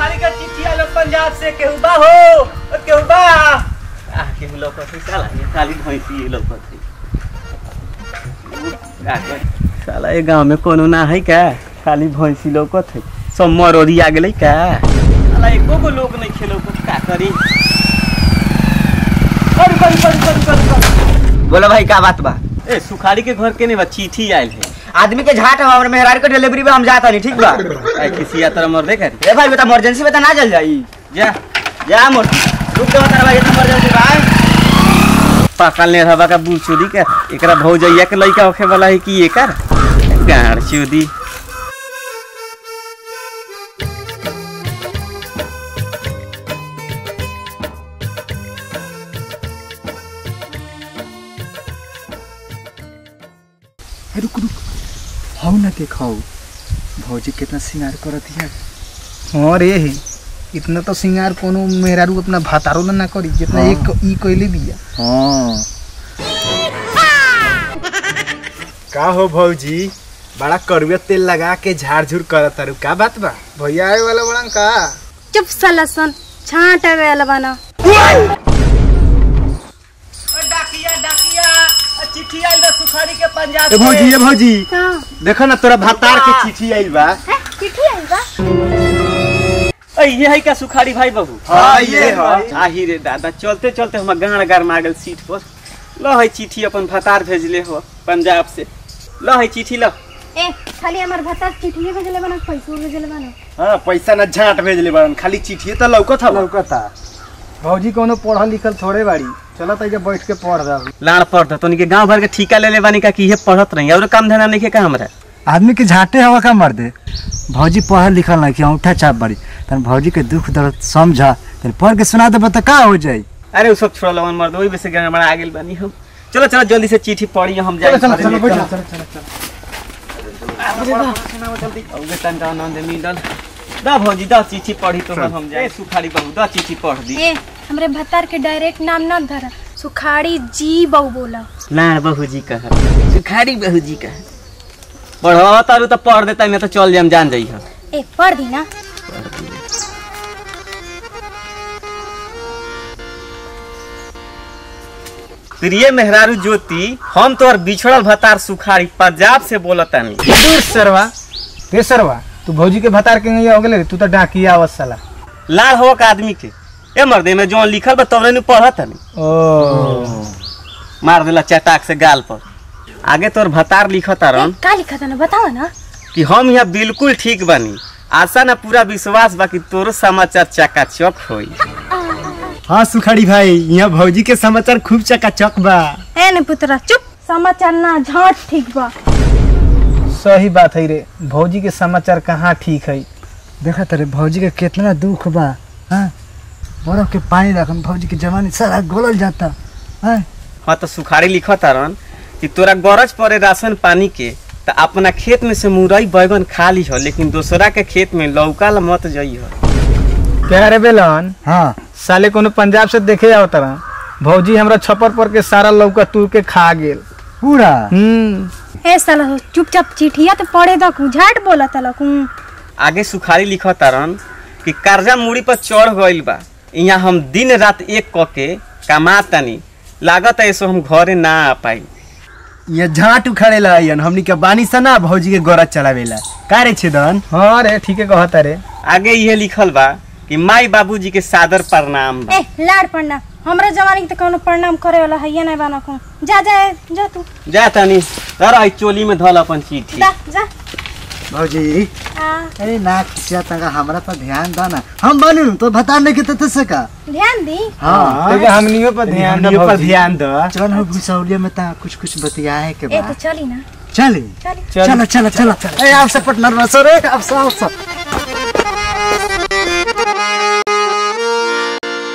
सुखारी का चिट्ठी आलो पंजाब से केहू बा हो ओ केहू बा आ केहू लौकत है साला ये खाली भैंसी ये लौकत है का करी? साला ये गांव में कोनो ना है का खाली भैंसी लौकत है सब मरोरी आ गेलै का साला एको गो लोग नहीं खेलो का करी करी करी करी करी करी करी बोलो भाई का बात बा ए सुखारी के घर के नहीं बा चिट्ठी आयल है आदमी के झाट है हमरे मेहरारू के डिलीवरी पे हम जाता नहीं ठीक बा ए किसी यात्रा मर दे कर ए भाई बता इमरजेंसी बता ना चल जाई जा जा मोर रुक जा बता भाई इमरजेंसी भाई पाकल ने रहबा का बूढ़ चोदी के एकरा भौजैया के लइका होखे वाला है कि एकर गाड़ चोदी रुक रुक हौ ना देखाओ भौजी कितना श्रृंगार करत है हाँ रे इतना तो सिंगार कोनो मेहरारू अपना भातारो ला ना करी जितना हाँ। एक ई कइले बिया हाँ का हो भौजी बड़ा कड़ुआ तेल लगा के झाड़ झूड़ करत तारू का बात बा भैया आए वाला बड़ा का चुप साला सन छाट गया बना डाकिया डाकिया चिट्ठी आइल बा सुखारी के पंजाब ए भौजी ए भौजी का देखो ना तोरा भातार के चिट्ठी आइल बा है चिट्ठी आई बा ए ये है का सुखारी भाई बाबू हाँ, ये है। आही रे दादा चलते चलते हम गाड़ गाड़ मागल सीट पर ल है चिट्ठी अपन भतार भेजले हो पंजाब से ल है चिट्ठी ल ए खाली हमार भत्ता चिट्ठी भेजले बना पैसा भेजले बना हाँ पैसा ना झाट भेजले बड़न खाली चिट्ठी तो लौकत हवा लौकता भौजी कोनो पढ़ल लिखल थोड़े बाड़ी चलो तैया बैठ के पढ़ जाओ लाड़ पड़ तो के गांव भर के ठिका ले ले बानी का कि ये पढ़त रही और काम धंधा नहीं का हमरा आदमी के झाटे हवा का मर दे भौजी पढ़ल लिखल नहीं कि अंगूठा चाप बड़ी तन भौजी के दुख दर्द समझा तन पढ़ के सुना देबा त का हो जाई अरे वो सब छोड़ लवन मर्द वही वैसे गड़बड़ा आ गेल बानी हम चलो चलो जल्दी से चिट्ठी पढ़ी हम जाए चलो चलो बैठ जाओ, चलो चलो चलो औगे तनका आनंद मिलल दा भौजी दा चिट्ठी पढ़ी तो हम जाए सुखारी बहू दा चिट्ठी पढ़ दी ए हमरे भत्तार के डायरेक्ट नाम न धरा सुखाड़ी जी बहु बोला लाड़ बहू जी कह सुखारी बहू जी कह पढ़वा तारू तो पढ़ देता नहीं तो चल जाम जान जाई हम ए पढ़ दी ना प्रिय मेहरारू ज्योति हम तोर बिछड़ल भतार सुखारी पंजाब से बोलतानी दूर सरवा रे सरवा तू भौजी के भतार के नहीं हो गेले रे, तू तो डाकिया आवत साला लाड़ हो का आदमी के ए मर्दे में जो लिखल बा तोरे नु पढ़त नहीं ओ मार देला चटाक से गाल पर आगे तोर भतार लिखत ए, रन का लिखा था ना बताओ ना कि हम यहाँ बिल्कुल ठीक बनी आशा ना पूरा विश्वास बा कि तोरो समाचार चकाचक होई हाँ सुखाड़ी भाई यहाँ भौजी के समाचार खूब चकाचक बा ए ने पुतरा चुप समाचार ना झाट ठीक बा सही बात है रे भौजी के समाचार कहाँ ठीक है देखा तेरे भौजी के कितना दुख बा हाँ बर्फ के पानी रखम भौजी के जवानी सारा गोलल जाता हाँ हाँ तो सुखारी लिखत रन कि तोरा गरज पड़े राशन पानी के तो अपना खेत में से मुरई बैगन खा ली हो लेकिन दूसरा के खेत में लौका ला मत जई हो क्या रे बेलन हाँ साले कोनो पंजाब से देखे आओ तरह भौजी हमरा छप्पर पर के सारा लौका तू के खा गेल पूरा हम्म ए साला हो चुपचाप चिट्ठिया तो पढ़े दकू झाट बोला तलकू आगे सुखारी लिखत रन कि कर्जा मूड़ी पर चढ़ गइल बा यहाँ हम दिन रात एक क के कमा तनी लागत है ऐसो हम घरे ना आ पाई ये झाट उखाड़े ला आइयन हमनी के बानी सा ना भौजी के गरज चलावेला का रे छेदन हाँ रे ठीक है कहता रे आगे ये लिखल बा कि माई बाबूजी के सादर प्रणाम बा ए लाड पढ़ना हमरा जवानी के तो कोनो प्रणाम करे वाला है ये नहीं बना को जा जा जा तू जा तनी धर आई चोली में धल अपन चिट्ठी जा जा भौजी आ, अरे ना खिसिया तंगा हमरा पर ध्यान दाना हम बनू तो बता नहीं के तो से का ध्यान दी हाँ तो हमनियों पर ध्यान दे हमनियों पर भौजी। ध्यान दो चल हो भूसौलिया में ता कुछ कुछ बतियाए के ए तो बाद चली ना चली चली चलो चलो चलो ए आप सब पटनर में सो रे आप सब आप सब